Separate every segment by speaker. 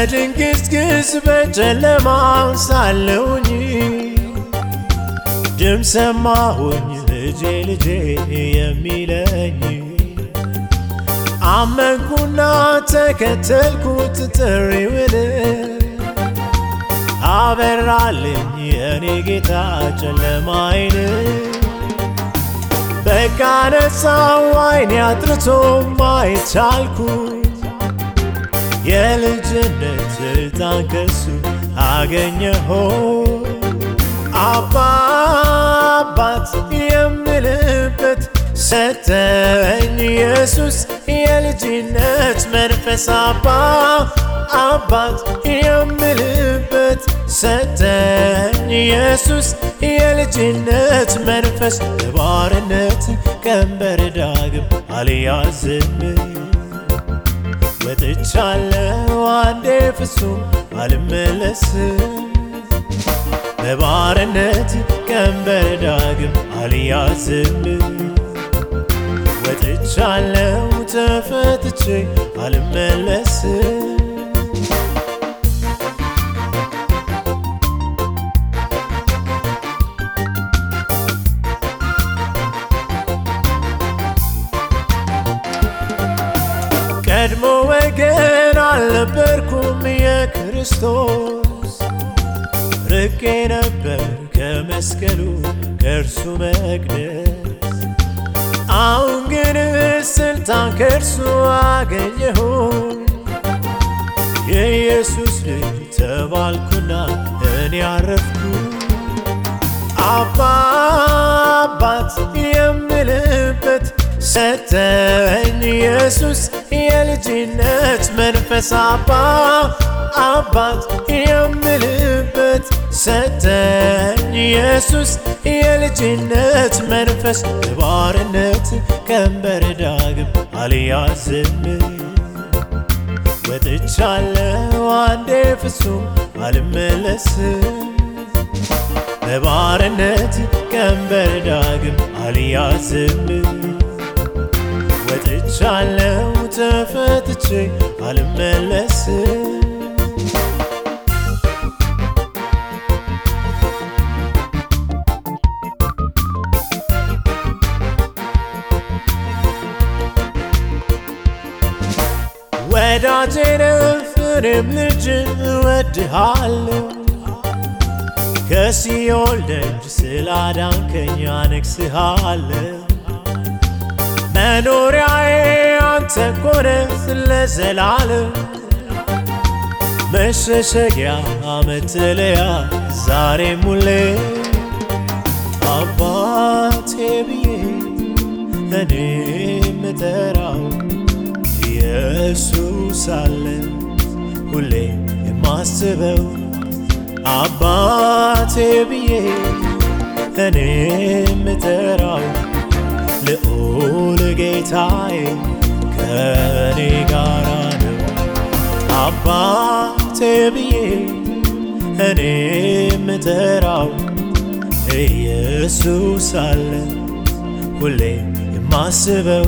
Speaker 1: በድንግዝግዝ በጨለማ ሳለሁኝ ድምፅ ሰማሁኝ ልጄ ልጄ የሚለኝ አመንኩና ተከተልኩት ጥሪውን አበራልኝ የኔ ጌታ ጨለማይን በቃ ነፃው አይኔ አጥርቶ ማየት ቻልኩት የልጅነት ስልጣን ከሱ አገኘሆ አባ አባት የምልበት ሰጠኝ ኢየሱስ የልጅነት መንፈስ አባ አባት የምልበት ሰጠኝ ኢየሱስ የልጅነት መንፈስ የባርነት ቀንበር ዳግም አልያዝም ወጥቻለሁ አንዴ ፍጹም አልመለስም በባርነት ቀንበር ዳግም አልያዝም ወጥቻለሁ ተፈትቼ አልመለስም ቀድሞ ወገን አልነበርኩም የክርስቶስ ርቄ ነበር ከመስቀሉ ከእርሱ መቅደስ አሁን ግን ስልጣን ከእርሱ አገኘሁ የኢየሱስ ልጅ ተባልኩና እኔ አረፍኩ አባ አባት የምልበት ሰጠኝ ኢየሱስ የልጅነት መንፈስ አባ አባት የምልበት ሰጠኝ ኢየሱስ የልጅነት መንፈስ የባርነት ቀንበር ዳግም አልያዝም ወጥቻለሁ አንዴ ፍጹም አልመለስም በባርነት ቀንበር ዳግም አልያዝም ወጥቻለሁ ተፈትቼ አልመለስም ወዳጄ ነህ እኔም ልጅ እወድሃለሁ ከሲኦል ደጅ ስላዳንከኝ አነግሥሃለሁ መኖሪያዬ አንተ ኮነህ ለዘላለም መሸሸጊያ መጠለያ ዛሬም ሁሌ አባቴ ብዬ እኔ ምጠራው ኢየሱስ አለ ሁሌ የማስበው አባቴ ብዬ እኔ ምጠራው ልዑል ጌታዬ ከኔ ጋራ ነው። አባቴ ብዬ እኔ ምጠራው ኢየሱስ አለ ሁሌ የማስበው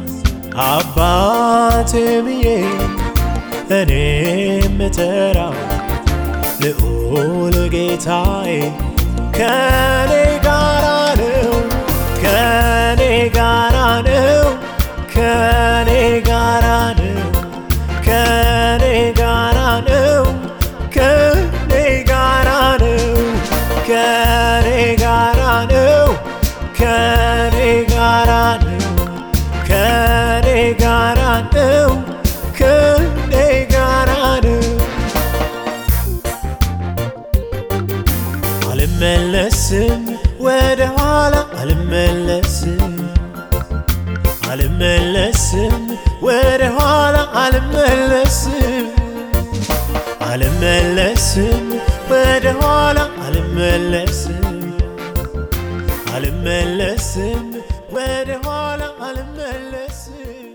Speaker 1: አባቴ ብዬ እኔ ምጠራው ልዑል ጌታዬ ከኔ ጋራ ነው ከኔ ጋራ ነው ከኔ ጋራ ነው ከኔ ጋራ ነው ከኔ ጋራ ነው ከኔ ጋራ ነው ከኔ ጋራ ነው ከኔ ጋራ ነው ከኔ ጋራ ነው አልመለስም ወደ ኋላ አልመለስም አልመለስም ወደ ኋላ አልመለስም አልመለስም ወደ ኋላ አልመለስም አልመለስም ወደ ኋላ አልመለስም